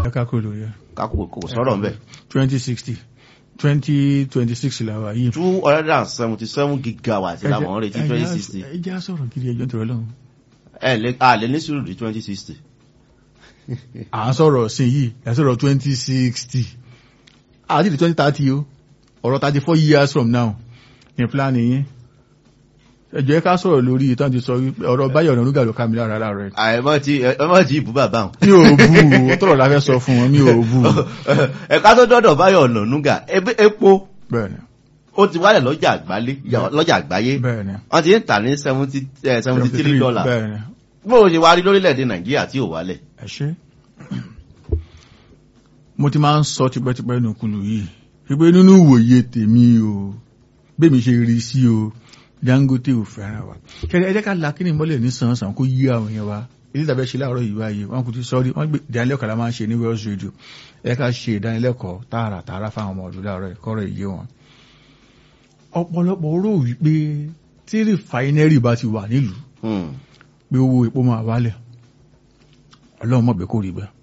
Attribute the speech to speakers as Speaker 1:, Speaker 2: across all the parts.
Speaker 1: ká kúrò lórí ẹ̀
Speaker 2: kákò kò sọ̀rọ̀ ń bẹ̀.
Speaker 1: twenty sixty twenty twenty six la wà yìí.
Speaker 2: two hundred and seventy seven gigawatt làwọn ń retí twenty sixty.
Speaker 1: ẹ jẹ́ á sọ̀rọ̀ gidi ẹjọ́ nítorí ọlọ́run.
Speaker 2: ẹ lè a lè ní sùúrù di twenty sixty.
Speaker 1: à ń sọ̀rọ̀ sí yìí ẹ sọ̀rọ̀ twenty sixty àti di twenty thirty o ọ̀rọ̀ thirty four years from now ní plan yín ẹ jẹ́ ká sọ̀rọ̀ lórí ìtàn ti sọ wípé ọ̀rọ̀ báyọ̀ ọ̀nà rúgà ló ká mi lára lára rẹ̀
Speaker 2: àìmọ́ tí ẹmọ́ tí ìbú bàbá wọn.
Speaker 1: mi ò bú o tọ̀rọ̀ la fẹ́ sọ fún wọn mi ò bú o
Speaker 2: ẹ̀ka tó dọ́dọ̀ báyọ̀ ọ̀nà núgà ebe- epo
Speaker 1: bẹ́ẹ̀ ni
Speaker 2: ó ti wálẹ̀ lọ́jà àgbálé lọ́jà àgbáyé
Speaker 1: bẹ́ẹ̀ ni
Speaker 2: wọ́n ti ń tà ní seventy seventy three dollar
Speaker 1: bẹ́ẹ̀ ni
Speaker 2: bó o ṣe wá rí lórílẹ̀‐èdè nàìjíríà tí ò wálẹ̀.
Speaker 1: ẹ ṣe mo ti máa ń sọ tipẹ́tipẹ́ nù kulu yìí wípé nínú ìwòye tèmi o bẹ́ẹ̀mi ṣe rí sí o Dangote ò fẹ́ràn wa kẹrẹ ẹ jẹ́ ká la kíni mọ́lẹ̀ ní sàn-sàn kó yí àwọn yẹn wa ilé ìtàbẹ́ ṣe láàárọ̀ yìí wáyé wọn kò ti sọ rí wọn gbé ìdánilẹ́kọ̀ọ́ la máa ń ṣe ní Wells Radio ẹ ká ṣe ìdánilẹ́kọ̀ọ́ tààrà tààrà fáwọn ọmọ ọdún láàárọ̀ ìkọ́rọ̀ ìyé wọn. ọ̀pọ̀lọpọ̀ rò wípé tí rìfáínẹ́rì bá ti wà nílùú
Speaker 2: Hmm.
Speaker 1: pé owó epo máa wálẹ̀ ọlọ́run mọ̀ pé kò rí bẹ́ẹ̀.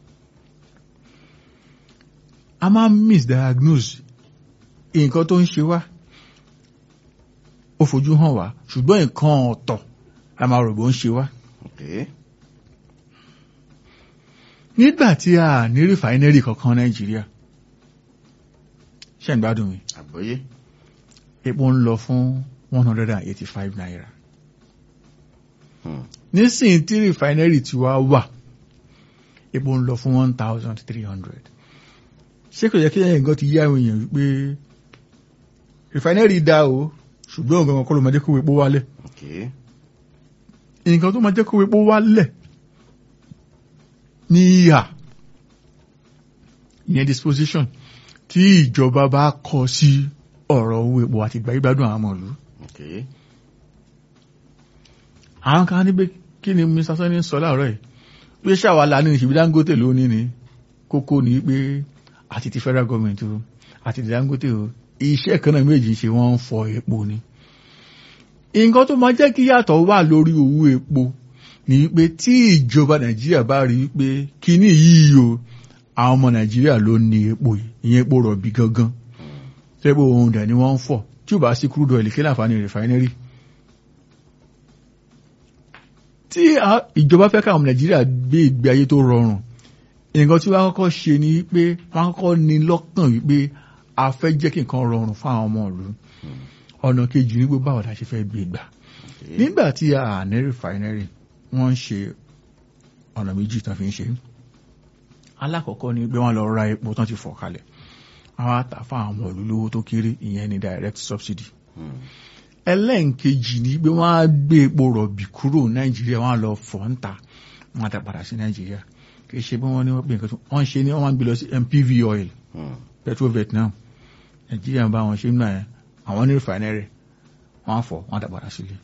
Speaker 1: a máa ń misdiagnose nǹkan tó ń ṣe wá ó fojú hàn wá ṣùgbọ́n nǹkan ọ̀tọ̀ la máa rò bó ń ṣe wá.
Speaker 2: Okay.
Speaker 1: nígbà tí a ní rìfáínẹ́rì kankan nàìjíríà ṣe ń gbádùn mi
Speaker 2: àgbọ́yé.
Speaker 1: epo ń lọ fún one hundred and eighty five naira
Speaker 2: Hmm.
Speaker 1: nísìnyí tí rìfáínẹ́rì ti wá wà epo ń lọ fún one thousand three hundred ṣé kò yẹ kí ẹ̀yìn nǹkan ti yí àwọn èèyàn wípé rìfáínẹ́rì dá o ṣùgbọ́n òun gangan kọ́ ló máa jẹ́ kó epo wálẹ̀
Speaker 2: Okay.
Speaker 1: nǹkan tó máa jẹ́ kó epo wálẹ̀ ní ìhà ìyẹn disposition tí ìjọba bá kọ sí ọ̀rọ̀ owó epo àti ìgbà ìgbádùn àwọn ọmọ ìlú
Speaker 2: Okay.
Speaker 1: àwọn kan níbi kí ni mr sani sọ láàárọ̀ yìí pé ṣàwálà ní ìṣèbí dangote lónìí ni kókó ni pé àti ti federal government o àti ti dangote o iṣẹ́ kan náà méjì ṣe wọ́n ń fọ epo ni nǹkan tó máa jẹ́ kí yàtọ̀ wà lórí owó epo ni pé tí ìjọba nàìjíríà bá rí i pé kíní yìí o àwọn ọmọ nàìjíríà ló ní epo yìí ìyẹn epo rọ̀bì gangan tẹ́gbọ̀ ohun dẹ̀ ni wọ́n ń fọ̀ tí ò bá sí crude oil kí láǹfààní refinery tí a- ìjọba fẹ́ káwọn nàìjíríà gbé ìgbé ayé tó rọrùn nǹkan tí wọ́n kọ́kọ́ ṣe ni pé wọ́n kọ́kọ́ ní lọ́kàn wípé a fẹ́ jẹ́ kí nǹkan rọrùn fún àwọn ọmọ ìlú ọ̀nà kejì ní gbogbo àwọn àṣẹ fẹ́ gbé gbà
Speaker 2: Okay.
Speaker 1: nígbà tí a ní refinery wọ́n ń ṣe ọ̀nà méjì tán fi ń ṣe alákọ̀ọ́kọ́ ni pé wọ́n lọ ra epo tán ti fọ̀ kalẹ̀ àwọn àtà fún àwọn ọmọ ìlú lówó tó kéré ìyẹn ni direct subsidy
Speaker 2: Hmm.
Speaker 1: ẹlẹ́ǹkejì ni pé wọ́n á gbé epo rọ̀bì kúrò nàìjíríà wọ́n á lọ fọ̀ ń ta wọ́n á dá padà sí nàìjíríà kì í ṣe bí wọ́n ní wọ́n pè nǹkan tó wọ́n ṣe ni wọ́n máa ń gbé lọ sí MPV oil
Speaker 2: Hmm.
Speaker 1: petro vietnam nàìjíríà ń bá wọn ṣe ń náà yẹn àwọn ní refinery wọ́n á fọ̀ wọ́n á dá padà sílé.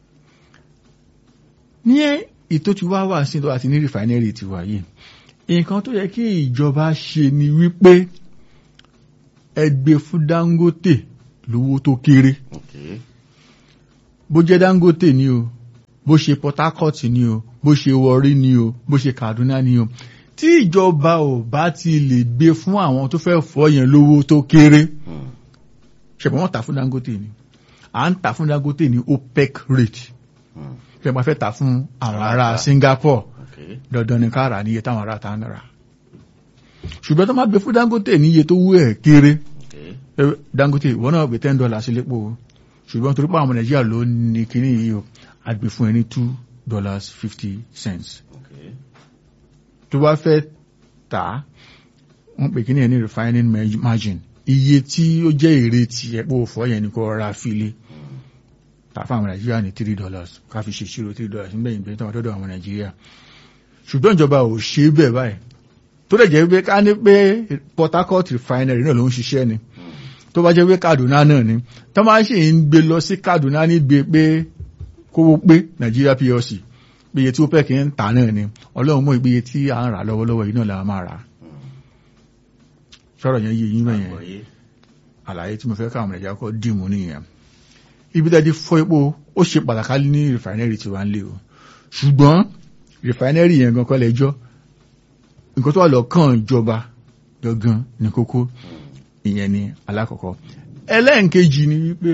Speaker 1: ní ètò tí wá wà sí tó àti ní refinery ti wà yìí nǹkan tó yẹ kí ìjọba ṣe ni wípé ẹ gbé fún Dangote lówó tó kéré
Speaker 2: Okay.
Speaker 1: bó jẹ́ Dangote ni o bó ṣe Port Harcourt ni o bó ṣe Warri ni o bó ṣe Kaduna ni o tí ìjọba ò bá ti lè gbé fún àwọn tó fẹ́ fọ́ yẹn lówó tó kéré
Speaker 2: Hmm.
Speaker 1: ṣẹ̀bọ̀n wọ́n tà fún Dangote ni à ń tà fún Dangote ní OPEC rate
Speaker 2: Hmm.
Speaker 1: ṣẹ̀bọ̀n fẹ́ tà fún àwọn ará
Speaker 2: Ará.
Speaker 1: Singapore
Speaker 2: Okay.
Speaker 1: dandan ni ká rà níye táwọn ará ta ń rà ṣùgbọ́n tó máa gbé fún Dangote níye tó wú ẹ̀ kéré
Speaker 2: Okay.
Speaker 1: Eh, Dangote ìwọ náà gbé ten dollars lépo o ṣùgbọ́n torí pé àwọn Nàìjíríà ló ní kíní yìí o a gbé fún ẹ ní two dollars fifty cents
Speaker 2: Okay.
Speaker 1: tó bá fẹ́ tà á wọ́n pè kíní ẹ̀ ní refining ma- margin iye tí ó jẹ́ èrè tí ẹ̀pọ̀ òfò yẹn ni kò ra file tà fún àwọn Nàìjíríà ní three dollars ká fi ṣèṣirò three dollars nígbà yìí bẹ́ẹ̀ tó wà tọ́dọ̀ àwọn Nàìjíríà ṣùgbọ́n ìjọba ò ṣe é bẹ́ẹ̀ báyìí tó lè jẹ́ pé ká ní pé Port Harcourt refinery náà ló ń ṣiṣẹ́ ni tó bá jẹ́ pé Kaduna náà ni tó máa ṣe ń gbé lọ sí Kaduna níbi pé kówó pé Nigeria PLC pé iye tí ó pẹ́kì ń tà náà ni Ọlọ́run mọ̀ ìgbéye tí à ń rà lọ́wọ́lọ́wọ́ yìí náà la máa rà sọ̀rọ̀ yẹn yé yín náà yẹn
Speaker 2: Àgbọ́yé.
Speaker 1: àlàyé tí mo fẹ́ káwọn Nàìjíríà kọ́ dìmú nìyẹn ibi tẹ́ ti fọ́ epo ó ṣe pàtàkì ní rìfàìnẹ́rì tí wà ń lé o ṣùgbọ́n rìfàìnẹ́rì yẹn gan kọ́ lẹ́jọ́ nǹkan tó wà lọ́kàn ìjọba gangan ní kókó ìyẹn ni alákọ̀ọ́kọ́ ẹlẹ́ǹkejì ni wípé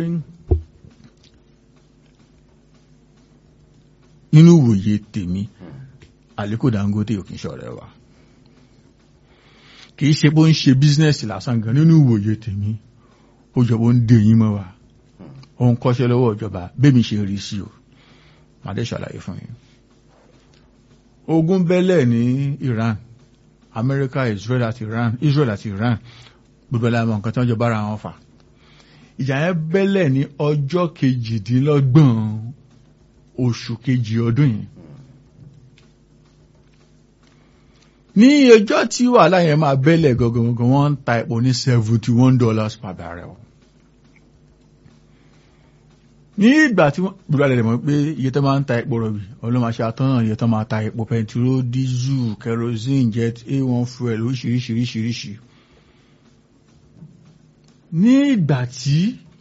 Speaker 1: nínú ìwòye tèmi Aliko Dangote ò kì í ṣọ̀rẹ́ wa kì í ṣe bó ń ṣe bísínẹ́sì lásán gan nínú ìwòye tèmi ó jọ bó ń dè yín mọ́ wa ó ń kọ́ṣẹ́ lọ́wọ́ ìjọba bẹ́ẹ̀ mi ṣe rí sí o màá dé ṣàlàyé fún yín ogun bẹ́lẹ̀ ní Iran America Israel àti Iran Israel àti Iran gbogbo ẹ̀la mọ̀ nǹkan tí wọ́n jọ bára wọn fà ìjà yẹn bẹ́lẹ̀ ní ọjọ́ kejìdínlọ́gbọ̀n oṣù kejì ọdún yìí ní ọjọ́ tí wàhálà yẹn máa bẹ́lẹ̀ gangan wọ́n ń ta epo ní seventy one dollars per barrel ní ìgbà tí wọ́n gbọ́dọ̀ lè mọ̀ pé iye tó máa ń ta epo rọ̀bì ọlọ́màṣẹ àtọ́nà iye tó máa ta epo pẹntiró dísù kerosene jet a1 fuel oríṣiríṣiríṣiríṣi ní ìgbà tí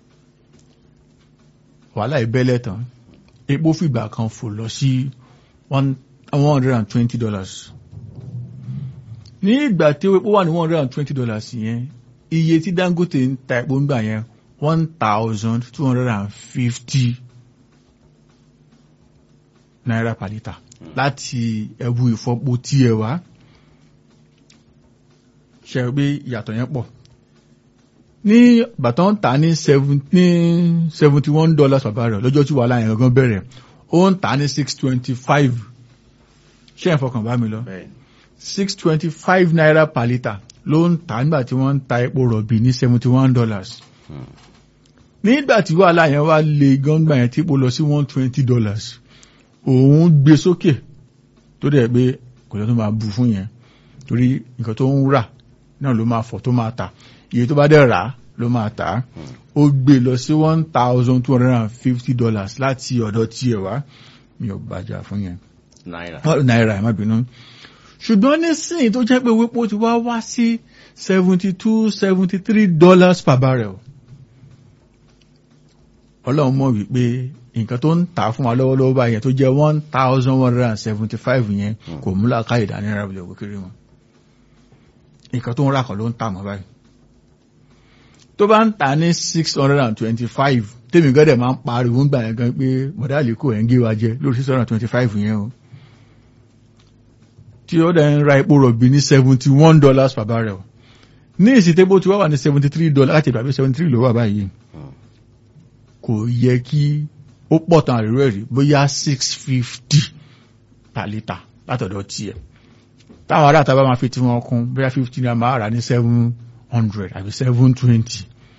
Speaker 1: wàhálà ìbẹ́lẹ̀ tán epo fìgbà kan fò lọ sí one hundred and twenty dollars ní ìgbà tí epo wà ní one hundred and twenty dollars yẹn iye tí Dangote ń ta epo ń gbà yẹn one thousand two hundred and fifty naira per litre láti ẹbu ìfọpo tí ẹ wá ṣe é pé ìyàtọ̀ yẹn pọ̀ ní bàtàn tà ní seventy one dollars per barrel lọ́jọ́ tí wàhálà yẹn gangan bẹ̀rẹ̀ ó ń tà ní six twenty five ṣé ẹ̀ fọkàn bá mi lọ six twenty five naira per litre ló ń tà nígbà tí wọ́n ń ta epo rọ̀bì ní seventy one dollars nígbà tí wàhálà yẹn wá lé gángbà yẹn tí epo lọ sí one twenty dollars òun gbé sókè tó dẹ̀ pé kò lọ́ tó máa bu fún yẹn torí nǹkan tó ń rà náà ló máa fọ̀ tó máa tà iye tó bá dẹ̀ rà ló máa tà á ó gbé lọ sí one thousand two hundred and fifty dollars láti ọ̀dọ̀ tiẹ̀ wá mi ò bàjá fún yẹn
Speaker 2: náírà
Speaker 1: náírà ẹ̀ má bínú ṣùgbọ́n nísìnyí tó jẹ́ pé wípé ó ti wá wá sí seventy two seventy three dollars per barrel ọlọ́run mọ̀ wípé nǹkan tó ń tà fún wa lọ́wọ́lọ́wọ́ báyẹn tó jẹ́ one thousand one hundred and seventy five yẹn kò múlá káyè dání náírà bilẹ̀ òkú kiri wọn nǹkan tó ń rà kọ́ ló ń tà mọ́ báyìí tó bá ń tà ní six hundred and twenty five tèmi gọ́dẹ̀ máa ń pariwo ń gbà yẹn gan pé bọ̀dá àlékò ẹ̀ ń gé wa jẹ lórí six hundred and twenty five yẹn o tí ó dẹ̀ ń ra epo rọ̀bì ní seventy one dollars per barrel ní ìsìtẹ́bó tí wọ́n wà ní seventy three dollars láti ìgbà pé seventy three ló wà báyìí kò yẹ kí ó pọ̀ tán àríwá ẹ̀rí bóyá six fifty per litre látọ̀dọ̀ tiẹ̀ táwọn ará àtàbà máa fi tí wọ́n kún bóyá fifty naira máa rà ní seven hundred àbí seven twenty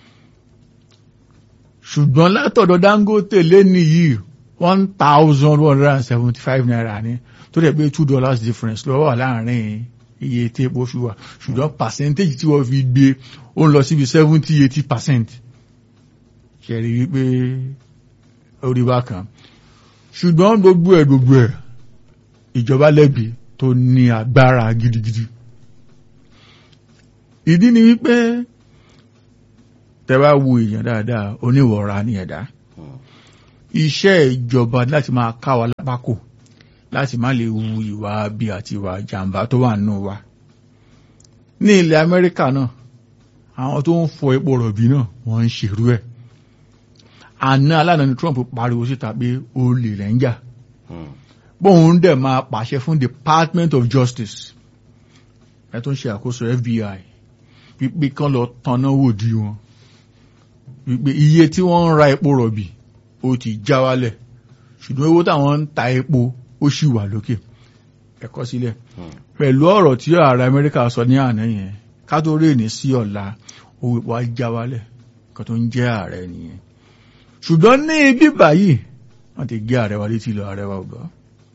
Speaker 1: ṣùgbọ́n látọ̀dọ̀ Dangote lẹ́ni yìí one thousand one hundred and seventy five naira ní tó dẹ̀ pé two dollars difference lọ́wọ́ wà láàrin iye tí epo fi wà ṣùgbọ́n percentage tí wọ́n fi gbé ó ń lọ síbi seventy eighty percent ṣẹ̀rí wípé orí wa kan ṣùgbọ́n gbogbo ẹ̀ gbogbo ẹ̀ ìjọba lẹ́bi tó ní agbára gidigidi ìdí ni wípé tẹ́wá wo èèyàn dáadáa oníwọ̀ra ní ẹ̀dá iṣẹ́ ìjọba láti máa ká wa lápákò láti má lè wu ìwà bí àti ìwà jàǹbá tó wà nínú wa ní ilẹ̀ Amẹ́ríkà náà àwọn tó ń fọ epo rọ̀bì náà wọ́n ń ṣèrú ẹ̀ àná aláàánú ni Trump pariwo síta pé olè rẹ̀ ń jà bóun dẹ̀ máa pàṣẹ fún Department of Justice ẹ tó ń ṣe àkóso FBI wípé kán lọ tanná wò di wọn wípé iye tí wọ́n ń ra epo rọ̀bì ó ti já wálẹ̀ ṣùgbọ́n owó táwọn ń ta epo ó sì wà lókè ẹ̀kọ́ sílẹ̀ pẹ̀lú ọ̀rọ̀ tí ààrẹ Amẹ́ríkà sọ ní àná yẹn ká tó rí ní sí ọ̀la owó epo á já wálẹ̀ kan tó ń jẹ́ ààrẹ nìyẹn ṣùgbọ́n ní ibi báyìí wọ́n ti gé ààrẹ wa létí lọ ààrẹ wa ọ̀gá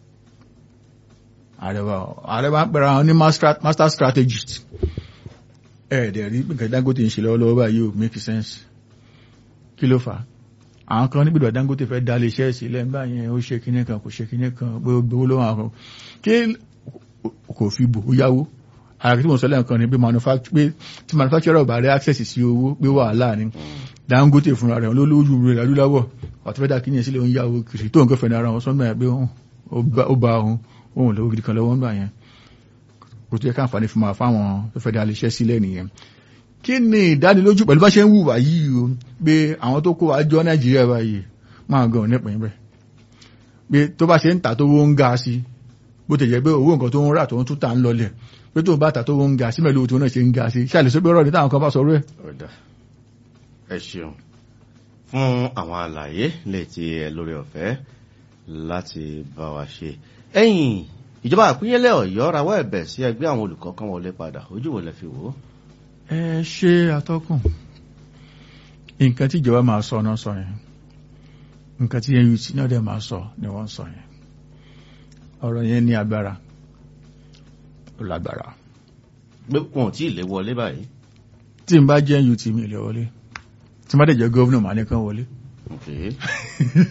Speaker 1: ààrẹ wa ààrẹ wa ń pẹ̀rọ àwọn ní master strategist ẹ̀ẹ́dẹ̀ rí nǹkan Dangote ń ṣe lọ́wọ́lọ́wọ́ báyìí ò make sense kí ló fà á àwọn kan níbi ìdọ̀ Dangote fẹ́ dá lè ṣẹ́ sílẹ̀ ń báyẹn ó ṣe kinní kan kò ṣe kinní kan pé ó gbowó lọ́wọ́ àwọn kí kò fi bò ó yáwó ààrẹ tí mo sọ lẹ́ẹ̀kan ni pé tí manufacturer bá rí access sí owó pé wàhálà ni Dangote fúnra rẹ̀ olólójú rẹ̀ adúláwọ̀ ọ̀tí fẹ́dà kí ní ẹ̀sílẹ̀ oúnjẹ àwọn kìrì tó ń kẹfẹ́ ní ara wọn sọ́nà ẹ̀ pé ó bá ohun ohun lọ́wọ́ gidi kan lọ́wọ́ ń gbà yẹn kò tó yẹ ká àǹfààní fún ma fáwọn tó fẹ́ dá iléeṣẹ́ sílẹ̀ nìyẹn kí ni ìdánilójú pẹ̀lú bá ṣe ń wùwà yìí o pé àwọn tó kó wa jọ nàìjíríà báyìí máa gan nípa yín bẹ́ẹ̀ pé tó bá ṣe ń tà tó wó ń ga sí bó ti jẹ́ pé owó nǹkan tó ń rà tó ń tún tà ń lọlẹ̀ pé tó bá tà tó wó ń ga sí mẹ́lú tó náà ṣe ń ga sí ṣàlẹ̀ sọ pé ọ̀rọ̀ ní táwọn kan bá sọ rẹ̀.
Speaker 2: ọ̀dà ẹ ṣeun fún àwọn àlàyé lè ti ẹ lórí ọ̀fẹ́ láti bá wa ṣe ẹ̀yìn ìjọba àpínyẹlẹ Ọ̀yọ́ rawọ́ ẹ̀bẹ̀ sí ẹgbẹ́ àwọn olùkọ́ kan wọlé padà ojú wo lẹ fi wò ó.
Speaker 1: ẹ ṣe atọ́kùn nǹkan tí ìjọba máa sọ náà sọ yẹn nǹkan tí NUT náà dẹ̀ máa sọ ni wọ́n sọ yẹn ọ̀rọ̀ yẹn ní agbára ó lágbára
Speaker 2: pé wọn ò tí ì lè wọlé báyìí.
Speaker 1: tí n bá jẹ́ NUT mi lè wọlé tí n bá dẹ̀ jẹ́ gọ́vnà màá ní kán wọlé.
Speaker 2: Okay.